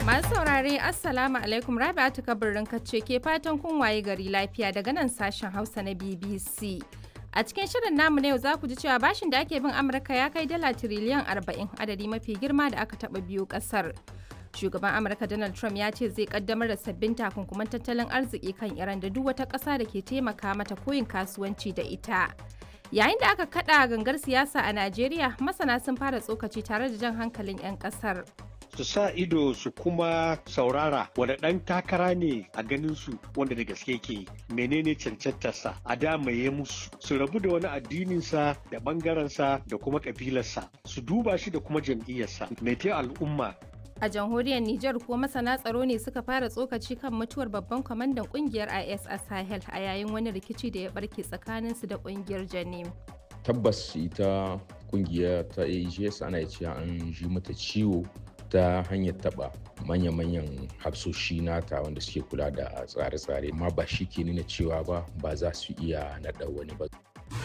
Masu saurare Assalamu alaikum Rabi'atu kabirin kacce ke fatan kun waye gari lafiya daga nan sashen Hausa na BBC. A cikin shirin namu na yau za ku ji cewa bashin da ake bin Amurka ya kai dala tiriliyan 40 adadi mafi girma da aka taɓa biyu ƙasar. Shugaban Amurka Donald Trump ya ce zai kaddamar da sabbin takunkuman tattalin arziki kan Iran da duk wata ƙasa da ke taimaka mata koyin kasuwanci da ita. Yayin da aka kaɗa gangar siyasa a Najeriya, masana sun fara tsokaci tare da jan hankalin 'yan ƙasar. su sa ido su kuma saurara wanda ɗan takara ne a ganin su wanda da gaske ke menene cancantarsa a damaye musu su rabu da wani addininsa da ɓangarensa da kuma ƙabilarsa su duba shi da kuma jam'iyyarsa mai al'umma A jamhuriyar Nijar kuwa masana tsaro ne suka fara tsokaci kan mutuwar babban kwamandan kungiyar IS a Sahel a yayin wani rikici da ya barke tsakaninsu da kungiyar Janim. Tabbas ita kungiya ta AGS ana cewa an ji mata ciwo ta hanyar taba manya-manyan hafsoshi nata wanda suke kula da tsare-tsare ma ba shi ke nuna cewa ba ba za su iya naɗa wani ba.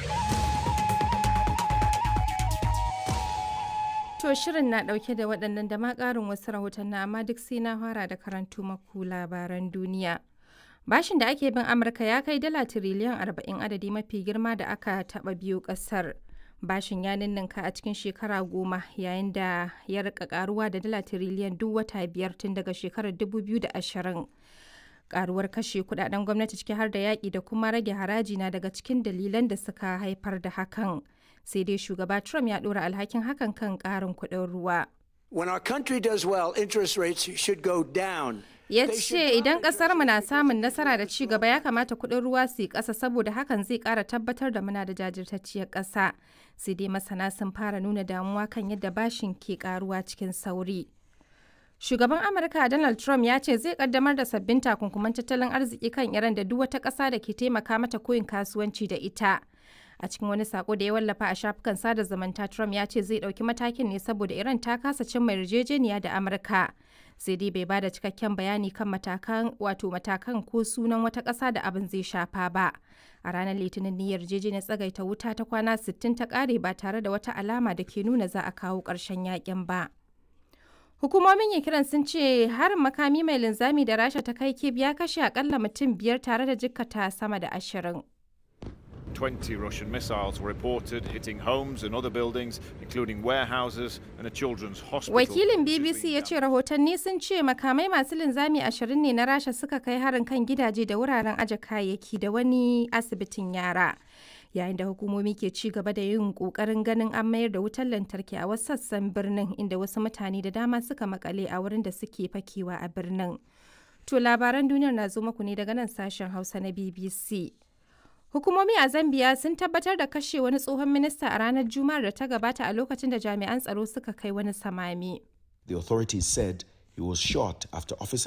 To shirin na ɗauke da waɗannan da ma ƙarin wasu rahoton na amma duk sai na fara da karantu maku labaran duniya. Bashin da ake bin Amurka ya kai dala tiriliyan 40 adadi mafi girma da aka taɓa biyu ƙasar. bashin ya ninninka a cikin shekara goma yayin da ya rika karuwa da dala tiriliyan duk wata biyar tun daga shekarar 2020 karuwar kashe kudaden gwamnati ciki har da yaƙi da kuma rage haraji na daga cikin dalilan da suka haifar da hakan sai dai shugaba trump ya ɗora alhakin hakan kan ƙarin kuɗin ruwa When our country does well, interest rates should go down. ya ce idan kasar mu na samun nasara da ci gaba ya kamata kuɗin ruwa su yi ƙasa saboda hakan zai ƙara tabbatar da muna da jajirtacciyar ƙasa sai dai masana sun fara nuna damuwa kan yadda bashin ke ƙaruwa cikin sauri shugaban amurka donald trump ya ce zai kaddamar da sabbin takunkuman tattalin arziki kan iran da duk wata ƙasa da ke taimaka mata koyin kasuwanci da ita a cikin wani sako da ya wallafa a shafukan sada zumunta trump ya ce zai ɗauki matakin ne saboda iran ta kasa cimma yarjejeniya da amurka sai dai bai bada cikakken bayani kan matakan wato matakan ko sunan wata ƙasa da abin zai shafa ba a ranar litinin ne yarjejeniyar tsagaita wuta ta kwana 60 ta ƙare ba tare da wata alama da ke nuna za a kawo ƙarshen yakin ba hukumomin ukraine sun ce harin makami mai linzami da rasha ta kai kib ya kashe akalla mutum biyar tare da jikkata sama da ashirin 20 Russian missiles were reported hitting homes and other buildings, including warehouses and a children's hospital. Wakilin BBC ya ce rahotanni sun ce makamai masu linzami ashirin ne na Rasha suka kai harin kan gidaje da wuraren aje kayayyaki da wani asibitin yara. Yayin da hukumomi ke ci gaba da yin kokarin ganin an mayar da wutar lantarki a wasu sassan birnin inda wasu mutane da dama suka makale a wurin da suke fakewa a birnin. To labaran duniyar na zo muku ne daga nan sashen Hausa na BBC. Hukumomi a Zambia sun tabbatar da kashe wani tsohon minista a ranar Juma'ar da ta gabata a lokacin da jami'an tsaro suka kai wani samami. The authorities said he was shot after officers